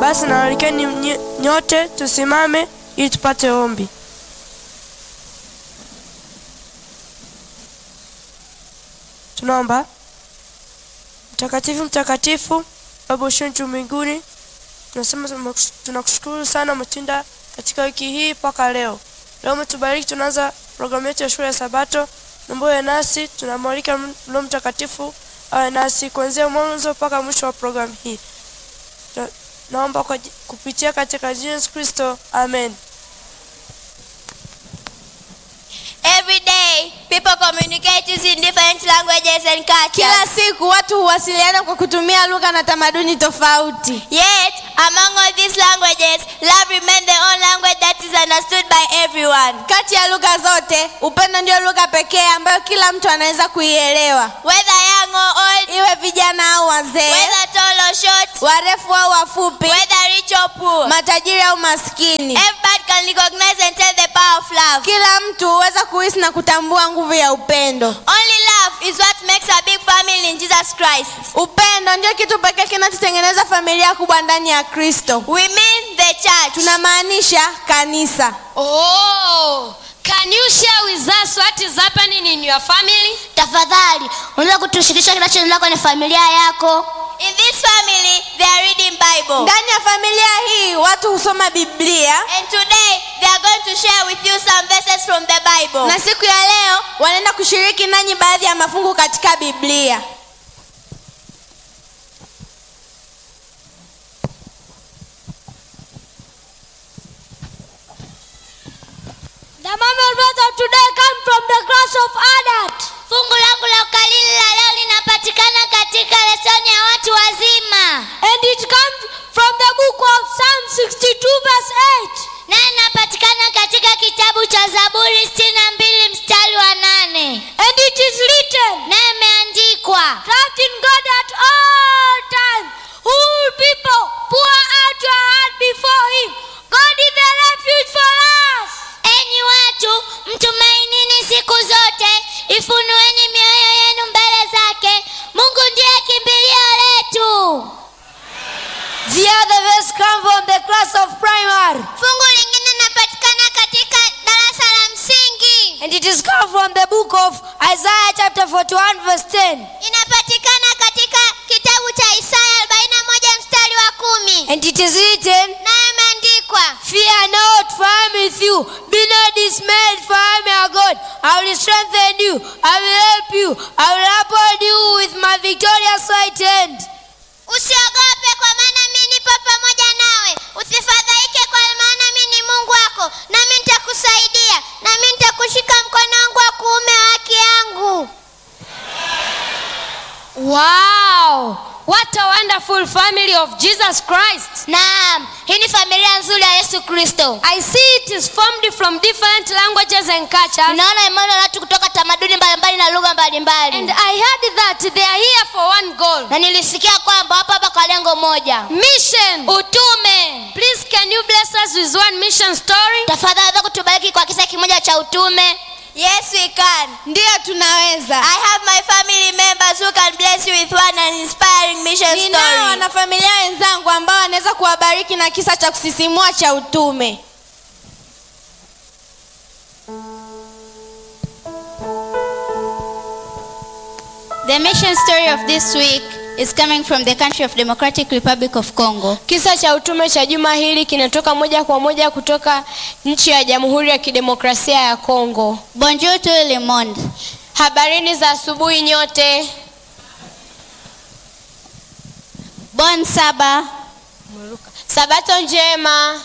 Basi nawalikeni nye- nyote tusimame ili tupate ombi. Tunaomba. Mtakatifu, mtakatifu, Baba usio juu mbinguni, tunasema tumekus- tunakushukuru sana umetenda katika wiki hii mpaka leo. Leo umetubariki, tunaanza programu yetu ya shule ya Sabato. Naomba uwe nasi, tunamwalika Roho Mtakatifu awe nasi kuanzia mwanzo mpaka mwisho wa programu hii. Na- Naomba kwa, ji- kupitia katika jina la Yesu Kristo, amen. Every day, people communicate using different languages and cultures. Kila siku watu huwasiliana kwa kutumia lugha na tamaduni tofauti. Yet, among all these languages, love remains the only language that is understood by everyone. Kati ya lugha zote, upendo ndio lugha pekee ambayo kila mtu anaweza kuielewa, Whether young or old, iwe vijana au wazee, whether tall or short, warefu au wafupi, whether rich or poor, matajiri au maskini. everybody can recognize and tell the power of love. Kila mtu huweza kuhisi na kutambua nguvu ya upendo. Only love is what makes a big family in Jesus Christ. Upendo ndio kitu pekee kinachotengeneza familia kubwa ndani ya Kristo. We mean the church. Tunamaanisha kanisa. Oh, can you share with us what is happening in your family? tafadhali unaweza kutushirikisha kinachoendelea kwenye familia yako In this family, they are reading Bible. Ndani ya familia hii watu husoma Biblia And today, they are going to share with you some verses from the Bible. na siku ya leo wanaenda kushiriki nanyi baadhi ya mafungu katika Biblia. The Mama verse of today come from the class of adult. Fungu langu la ukalili la leo linapatikana katika lesoni ya watu wazima. And it comes from the book of Psalm 62 verse 8. Na inapatikana katika kitabu cha Zaburi 62 mstari wa 8. And it is written. Na imeandikwa. Trust in God at all times. All people pour out your heart before him. God is the refuge for us. Enyi watu, mtumainini siku zote, ifunueni mioyo yenu mbele zake. Mungu ndiye kimbilio letu. The other verse come from the class of primary Fungu lingine linapatikana katika darasa la msingi. and it is come from the book of Isaiah chapter 41 verse 10 Inapatikana katika kitabu cha Isaya 41 mstari wa kumi. and it is written Nayo imeandikwa, Fear not, for I am with you. Be not dismayed, for I am your God. I will strengthen you. I will help you. I will uphold you with my victorious right hand. usiogope kwa maana mimi nipo pamoja nawe. Usifadhaike kwa maana mimi ni Mungu wako, nami nitakusaidia, nami nitakushika mkono wangu wa kuume wa haki yangu. Wow, what a wonderful family of Jesus Christ. Naam, hii ni familia nzuri ya Yesu Kristo. I see it is formed from different languages and cultures. Tunaona imani ya watu kutoka tamaduni mbalimbali na lugha mbalimbali. And I heard that they are here for one goal. Na nilisikia kwamba wapo hapa kwa lengo moja. Mission. Utume. Please can you bless us with one mission story? Tafadhali weza kutubariki kwa kisa kimoja cha utume. Yes, we can. Ndiyo tunaweza. I have my family members who can bless you with one an inspiring mission Ninao story. wanafamilia wenzangu ambao wanaweza kuwabariki na kisa cha kusisimua cha utume. The mission story of this week is coming from the country of Democratic Republic of Congo. Kisa cha utume cha juma hili kinatoka moja kwa moja kutoka nchi ya Jamhuri ya Kidemokrasia ya Kongo. Bonjour tout le monde. Habarini za asubuhi nyote. Bon Saba. Sabato njema.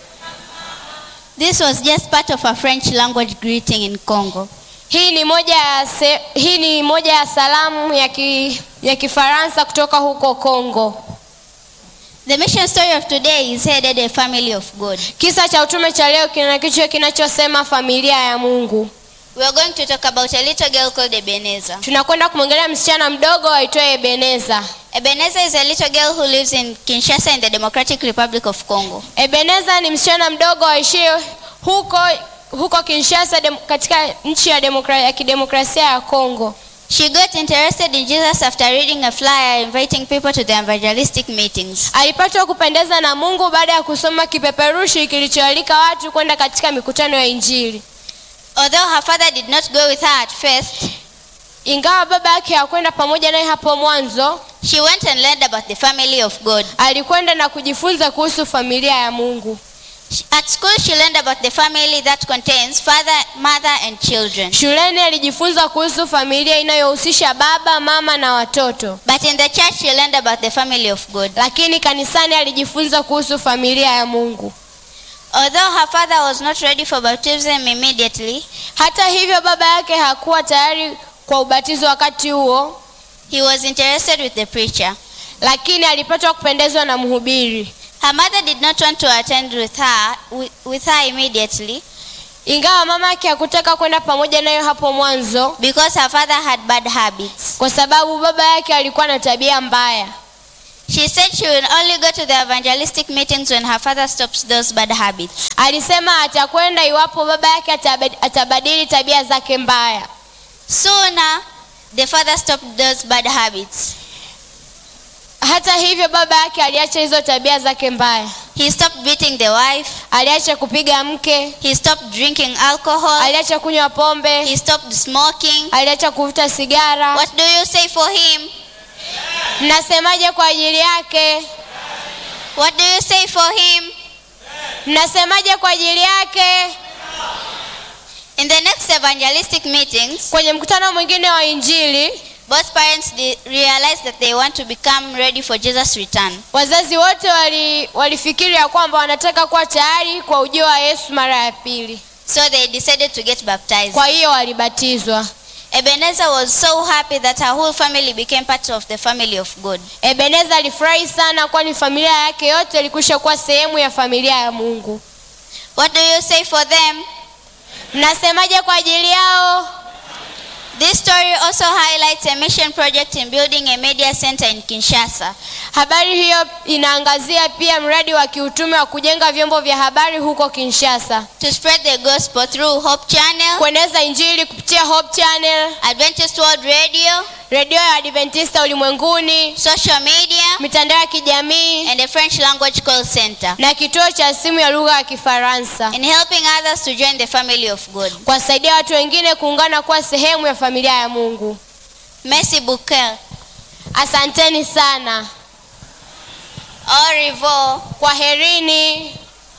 This was just part of a French language greeting in Congo. Hii ni moja ya se, hii ni moja ya salamu ya ki, ya Kifaransa kutoka huko Kongo. The mission story of today is headed a family of God. Kisa cha utume cha leo kina kichwa kinachosema familia ya Mungu. We are going to talk about a little girl called Ebenezer. Tunakwenda kumwongelea msichana mdogo aitwaye Ebeneza. Ebenezer is a little girl who lives in Kinshasa in the Democratic Republic of Congo. Ebeneza ni msichana mdogo aishie huko huko Kinshasa dem, katika nchi ya, demokra, ya kidemokrasia ya Kongo. She got interested in Jesus after reading a flyer inviting people to the evangelistic meetings. alipatwa kupendeza na mungu baada ya kusoma kipeperushi kilichoalika watu kwenda katika mikutano ya injili Although her father did not go with her at first, ingawa baba yake hakwenda pamoja naye hapo mwanzo she went and learned about the family of God. alikwenda na kujifunza kuhusu familia ya mungu She- At school, she learned about the family that contains father, mother, and children. shuleni alijifunza kuhusu familia inayohusisha baba mama na watoto But in the church, she learned about the family of God. lakini kanisani alijifunza kuhusu familia ya mungu Although her father was not ready for baptism immediately, hata hivyo baba yake hakuwa tayari kwa ubatizo wakati huo he was interested with the preacher. lakini alipatwa kupendezwa na mhubiri Her mother did not want to attend with her, with, with her immediately ingawa mama yake hakutaka kwenda pamoja nayo hapo mwanzo because her father had bad habits. kwa sababu baba yake alikuwa na tabia mbaya She said she will only go to the evangelistic meetings when her father stops those bad habits. alisema atakwenda iwapo baba yake atabad- atabadili tabia zake mbaya Sooner, the father stopped those bad habits. hata hivyo baba yake aliacha hizo tabia zake mbaya He stopped beating the wife. aliacha kupiga mke He stopped drinking alcohol. aliacha kunywa pombe He stopped smoking. aliacha kuvuta sigara What do you say for him? mnasemaje kwa ajili yake What do you say for him? mnasemaje kwa ajili yake In the next evangelistic meetings, kwenye mkutano mwingine wa injili both parents de- realized that they want to become ready for Jesus' return. wazazi wote wali, walifikiri ya kwamba wanataka kuwa tayari kwa ujio wa yesu mara ya pili So they decided to get baptized. kwa hiyo walibatizwa Ebenezer was so happy that her whole family became part of the family of God. ebeneza alifurahi sana kwani familia yake yote ilikwisha kuwa sehemu ya familia ya mungu What do you say for them? mnasemaje kwa ajili yao This story also highlights a mission project in building a media center in Kinshasa. habari hiyo inaangazia pia mradi wa kiutume wa kujenga vyombo vya habari huko kinshasa to spread the gospel through Hope Channel, kueneza injili kupitia hope channel Adventist World Radio, redio ya adventista ulimwenguni social media, mitandao ya kijamii and a French language call center, na kituo cha simu ya lugha ya kifaransa in helping others to join the family of God. kuwasaidia watu wengine kuungana kuwa sehemu ya familia ya mungu Merci beaucoup. asanteni sana Au revoir. kwa herini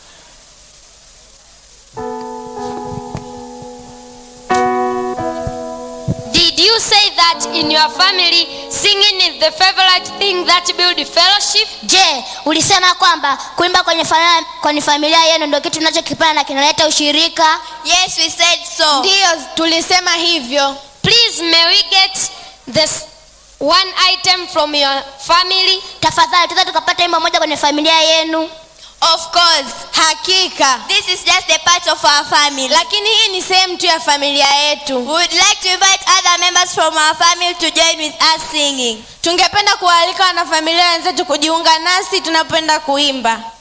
Did you say that in your family singing is the favorite thing that build fellowship? je ulisema kwamba kuimba kwenye familia, kwenye familia yenu ndio kitu tunachokipenda na kinaleta ushirika Yes, we said so. ndiyo tulisema hivyo Please may we get this one item from your family? tafadhali tuza tukapata wimbo moja kwenye familia yenu of course hakika This is just a part of our family. lakini hii ni sehemu tu ya familia yetu We would like to invite other members from our family to join with us singing. tungependa kuwaalika wanafamilia wenzetu kujiunga nasi tunapenda kuimba